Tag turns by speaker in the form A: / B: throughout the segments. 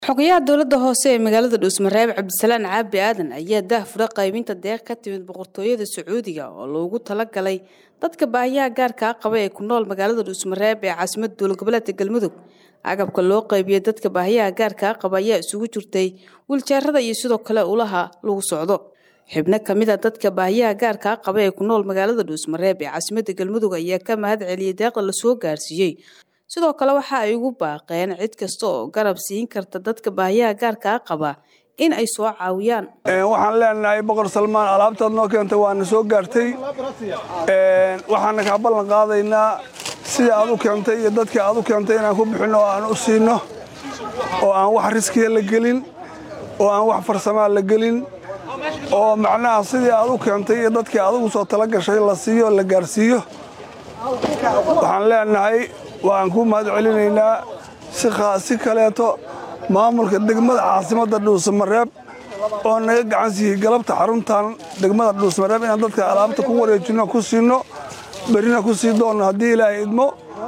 A: xogayaha dowladda hoose ee magaalada dhuusmareeb cabdisalaan caabi aadan ayaa daahfura qaybinta deeq ka timid boqortooyada sacuudiga oo loogu talagalay dadka baahiyaha gaarkaa qaba ee ku nool magaalada dhuusmareeb ee caasimada dowlad goboleedka galmudug agabka loo qaybiyey dadka baahiyaha gaarkaa qaba ayaa isugu jirtay wiiljeerada iyo sidoo kale ulaha lagu socdo xibno kamid a dadka baahiyaha gaarkaa qaba ee ku nool magaalada dhuusmareeb ee caasimada galmudug ayaa ka mahad celiyey deeqda lasoo gaarsiiyey sidoo kale waxa ay ugu baaqeen cid kasta oo garab siin karta dadka baahiyaha gaarkaa qaba in ay soo caawiyaan
B: waxaan leenahay boqor salmaan alaabtaad noo keentay waana soo gaartay waxaana kaa ballan qaadaynaa sida aad u keentay iyo dadkii aad u keentay inaan ku bixinno oo aan u siinno oo aan wax riskiya la gelin oo aan wax farsamaa la gelin oo macnaha sidii aad u keentay iyo dadkii adugu soo tala gashay la siiyo la gaarsiiyo waxaan leenahay waan ku mahad celinaynaa si kaleeto maamulka degmada caasimadda dhuusamareeb oo naga gacan siiyey galabta xaruntan degmada dhuusmareeb inaan dadka alaabta ku wareejinno ku siinno berrina ku sii doonno haddii ilaahay idmo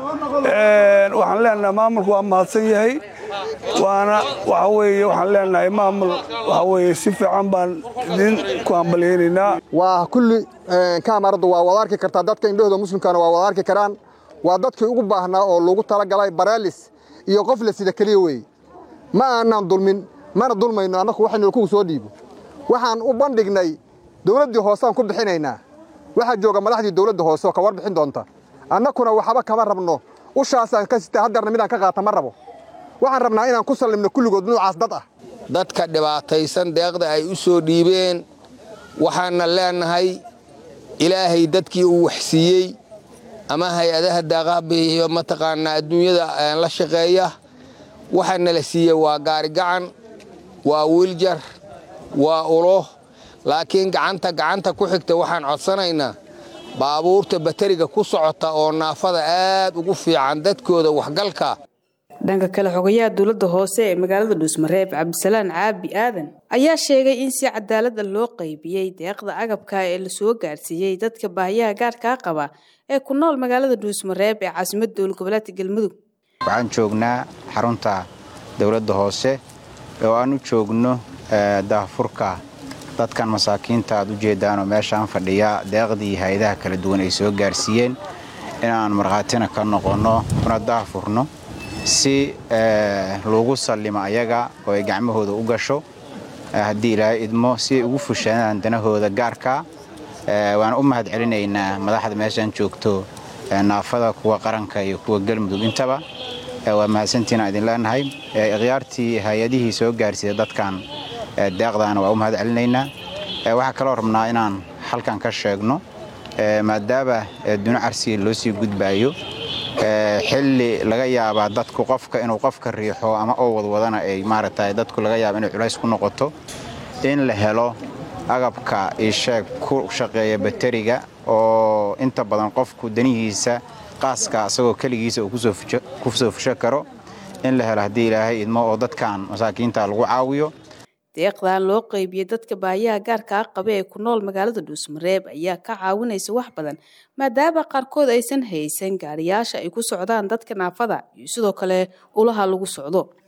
B: waxaan leenahay maamulku waa mahadsan yahay waana waxa weeye waxaan leenahay maamul waxa weeye si fiican baan idin ku hambalyaynaynaa
C: waa kulli kaamaradu waa wada arki kartaa dadka indhahooda muslimkana waa wada arki karaan waa dadkii ugu baahnaa oo loogu talagalay baraalis iyo qof la sida keliya weeye ma aanaan dulmin mana dulmayno annaku waxaynu kugu soo dhiibo waxaan u bandhignay dawladdii hooseaan ku bixinaynaa waxaa jooga madaxdii dawladda hoose oo ka warbixin doonta annakuna waxba kama rabno ushaasaan ka sita haddeerna midaan ka qaata ma rabo waxaan rabnaa inaan ku sallimno kulligood nuucaas dad ah
D: dadka dhibaataysan deeqda ay u soo dhiibeen waxaana leenahay ilaahay dadkii uu waxsiiyey ama hay-adaha daaqaabiyo mataqaanaa adduunyada la shaqeeya waxaana la siiyey waa gaarigacan waa wiiljar waa ulo laakiin gacanta gacanta ku xigta waxaan codsanaynaa baabuurta bateriga ku socota oo naafada aad ugu fiican dadkooda waxgalka
A: dhanka kale xogayaha dowladda hoose ee magaalada dhuusmareeb cabdisalaan caabi aadan ayaa sheegay in si cadaalada loo qaybiyey deeqda agabka ee lasoo gaarsiiyey dadka baahiyaha gaarkaa qaba ee ku nool magaalada dhuusmareeb ee caasimada dowlad goboleedka galmudug
E: waxaan joognaa xarunta dowladda hoose oo aan u joogno daahfurka dadkan masaakiinta aad u jeedaanoo meeshaan fadhiya deeqdii hay-adaha kala duwan ay soo gaarsiiyeen inaan markhaatina ka noqonno una daahfurno si lagu sallimo ayaga oo ay gacmahooda u gasho haddii ilaahay idmo si ay ugu fushanaan danahooda gaarka waan u mahad celinaynaa madaxda meeshaan joogto naafada kuwa qaranka iyo kuwa galmudug intaba waa mahadsantiina idin leenahay ikhyaartii hay-adihii soo gaarsiiya dadkan deeqdaana waa u mahad celinaynaa waxaa kaloo rabnaa inaan halkan ka sheegno maadaama duni carsiga loo sii gudbaayo xilli laga yaabaa dadku qofka inuu qofka riixo ama oo wadwadana ay maaragtay dadku laga yaaba inay culays ku noqoto in la helo agabka isheeg ku shaqeeya bateriga oo inta badan qofku danihiisa qaaska asagoo keligiisa uu ku soo fusho karo in la helo haddii ilaahay idmo oo dadkan masaakiinta lagu caawiyo
A: deeqdan loo qaybiyey dadka baahiyaha gaarkaa qaba ee ku nool magaalada dhuusmareeb ayaa ka caawinaysa wax badan maadaama qaarkood aysan haysan gaariyaasha ay ku socdaan dadka naafada iyo sidoo kale ulaha lagu socdo